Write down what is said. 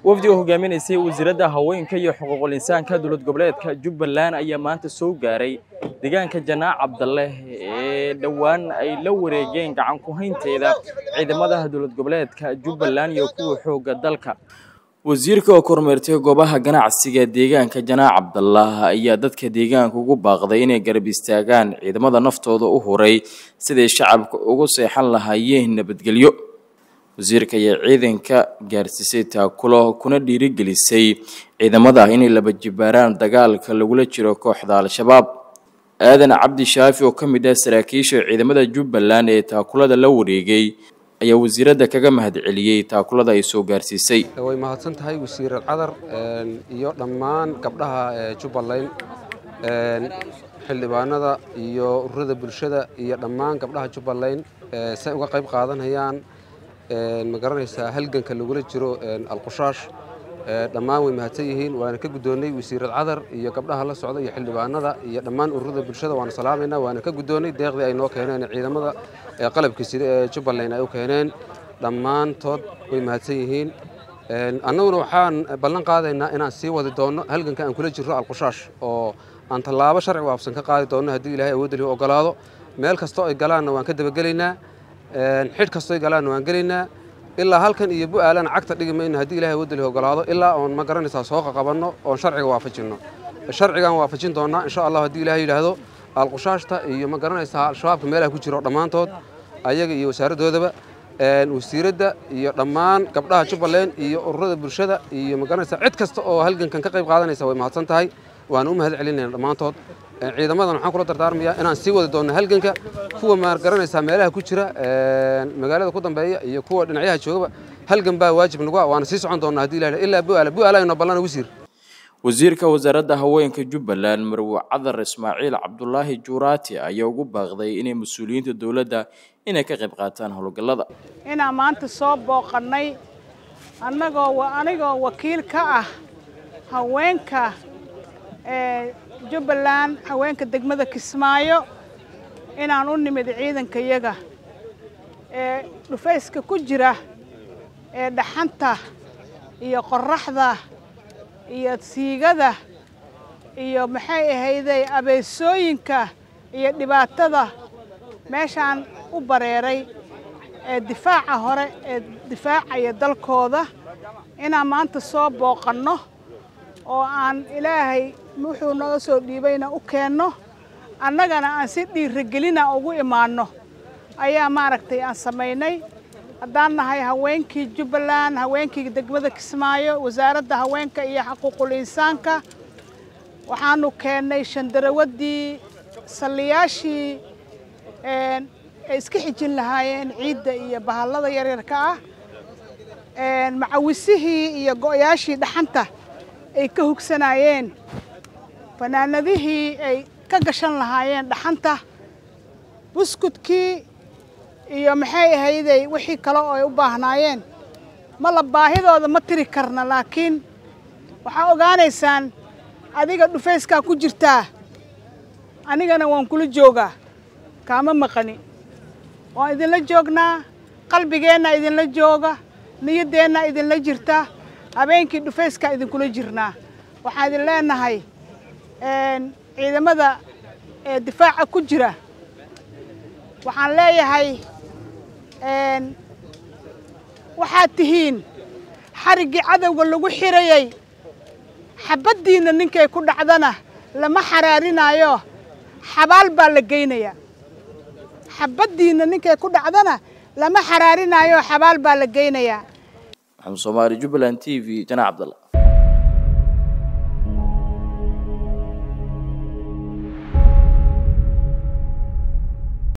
wafdi oo hogaaminaysay wasiiradda haweenka iyo xuquuqul insaanka dowlad goboleedka jubbaland ayaa maanta soo gaaray deegaanka janaac cabdalle ee dhowaan ay la wareegeen gacan ku haynteeda ciidamada dowlad goboleedka jubbaland iyo kuwa xoogga dalka wasiirka oo kormeertay goobaha ganacsiga deegaanka janaac cabdallah ayaa dadka deegaanka ugu baaqday inay garab istaagaan ciidamada naftooda u huray siday shacabka ugu seexan lahaayeen nabadgelyo wasiirka ayaa ciidanka gaarsiisay taakulo kuna dhiirigelisay ciidamada inay laba jibaaraan dagaalka lagula jiro kooxda al-shabaab aadan cabdi shaafi oo ka mid ah saraakiisha ciidamada jubbaland ee taakulada la wareegay ayaa wasiiradda kaga mahadceliyey taakulada ay soo gaarsiisay way mahadsan tahay wasiir cadar iyo dhammaan gabdhaha jubbaland xildhibaanada iyo ururada bulshada iyo dhammaan gabdhaha jubbaland say uga qayb qaadanayaan ma garanaysaa halganka lagula jiro alqushaash dhammaan way mahadsan yihiin waana ka guddoonnay wasiirad cadar iyo gabdhaha la socda iyo xildhibaanada iyo dhammaan ururada bulshada waana salaamaynaa waana ka guddoonnay deeqdii ay noo keeneen ciidamada qalabka sida ee jubbaland ay u keeneen dhammaantood way mahadsan yihiin annaguna waxaan ballan qaadaynaa inaan sii wadi doonno halganka aan kula jirro alqushaash oo aan tallaabo sharci waafsan ka qaadi doonno haddii ilaahay awoodda lihi ogolaado meel kastoo ay galaanna waan ka dabagelaynaa xidh kastoo ay galaanna waan gelaynaa ilaa halkan iyo bu-aalana cagta dhigi mayno haddii ilahay awoodda lihi ogolaado ilaa oon ma garanaysaa soo qaqabanno oon sharciga waafajinno sharcigaan waafajin doonnaa insha allah haddii ilahay yidhaahdo alqushaashta iyo ma garanaysaa al-shabaabka meelaha ku jiro dhammaantood ayaga iyo wasaaraddoodaba wasiiradda iyo dhammaan gabdhaha jubbaland iyo ururada bulshada iyo ma garanaysaa cid kasta oo halgankan ka qayb qaadanaysa way mahadsan tahay waana u mahad celinayna dhammaantood ciidamadan waxaan kula dardaarmayaa inaan sii wadi doonno halganka kuwa ma garanaysaa meelaha ku jira magaalada ku dambeeya iyo kuwa dhinacyaha joogaba halgan baa waajib nagu ah waana sii socon doonnaa haddii ilaha ilaa bu-aala bu-aala ayno ballana wasiir wasiirka wasaaradda haweenka jubbaland marwe cadar ismaaciil cabdulaahi juuraati ayaa ugu baaqday inay mas-uuliyiinta dowladda inay ka qayb qaataan howlgallada inaan maanta soo booqannay annagoo anigoo wakiil ka ah haweenka ee jubbaland haweenka degmada kismaayo inaan u nimid ciidankayaga ee dhufayska ku jira ee dhaxanta iyo qorraxda iyo siigada iyo maxay ahayday abeesooyinka iyo dhibaatada meeshaan u bareeray ee difaaca hore ee difaacaya dalkooda inaan maanta soo booqanno oo aan ilaahay wuxuu naga soo dhiibayna u keenno annagana aan si dhiirigelina ugu imaanno ayaa maaragtay aan samaynay haddaan nahay haweenkii jubbaland haweenkii degmada kismaayo wasaaradda haweenka iyo xuquuqul insaanka waxaanu keennay shandarawaddii salliyaashii ay iska xijin lahaayeen ciidda iyo bahallada yaryarka ah macawisihii iyo go'yaashii dhaxanta ay ka hugsanaayeen fanaanadihii ay ka gashan lahaayeen dhaxanta buskudkii iyo maxay ahayday wixii kale oo ay u baahnaayeen mala baahidooda ma tiri karna laakiin waxaa ogaanaysaan adiga dhufayskaa ku jirtaa anigana waan kula joogaa kaama maqani waan idinla joognaa qalbigeenna idinla jooga niyaddeenna idinla jirta habeenkii dhufayskaa idinkula jirnaa waxaan idin leenahay ciidamada ee difaaca ku jira waxaan leeyahay waxaad tihiin xariggii cadowga lagu xirayay xabaddiinna ninkay ku dhacdana lama xaraarinaayo xabaal baa la geynayaa xabaddiinna ninkay ku dhacdana lama xaraarinaayo xabaal baa la geynayaa maxamed soomaali jubbaland t v janaac cabdalla